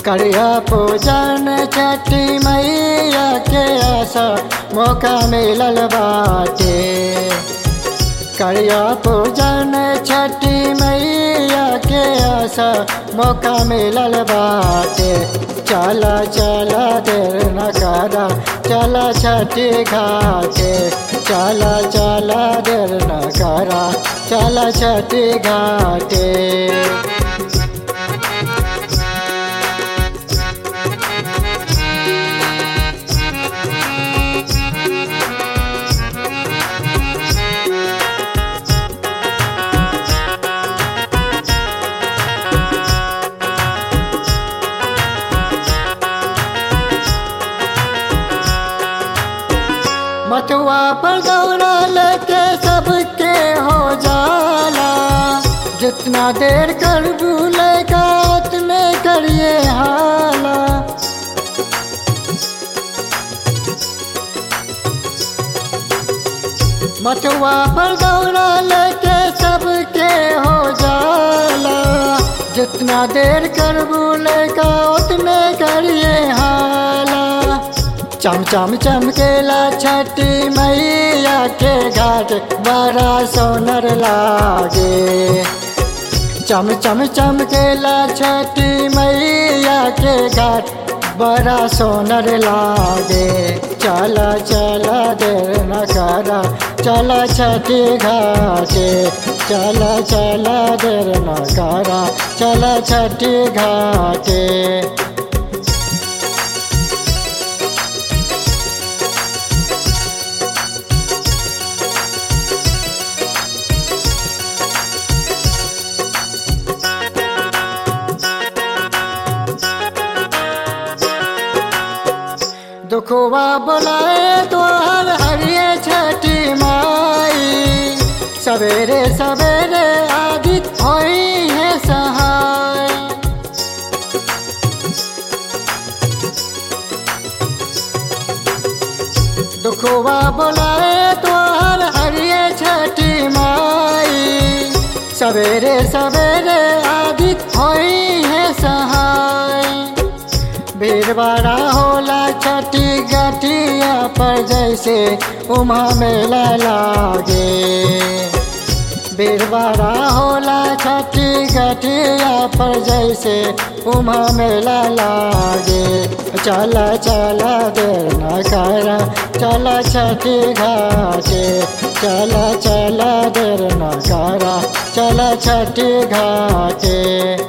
करिया पूजन छठी मैया के आशा मौका मिलल बाटे करिया पूजन छठी मैया के आशा मौका मिलल बाटे चला चला देर न करा चला छठी घाटे चला चला देर न करा चला छठी घाटे मथुआ पर दौड़ा लेके सबके हो जाला जितना देर कर भूलेगा उतने करिए हाला मथुआ पर दौड़ा लेके सबके हो जाला जितना देर कर भूलेगा उतने करिए हाला चम चम चमकेला छठी मैया के घाट बड़ा सोनर लागे चम चम चमकेला छठी मैया के घाट बड़ा सोनर लागे चला चला देर न करा चला छठी घाटे चला चला देर न करा चला छठी घाटे दुखवा बुलाए द्वार हरिये छठी माई सवेरे सवेरे आदित होई है सहाय दुखवा बुलाए द्वार हरिये छठी माई सवेरे सवेरे आदित होई है सहाय भीड़वाड़ा होला छठी गठिया पर जैसे उमा मेला लागे भीड़वाड़ा होला छठी गठिया पर जैसे उमा मेला लागे चला चला देर न करा चला छठी घाटे चला चला देर न करा चला छठी घाटे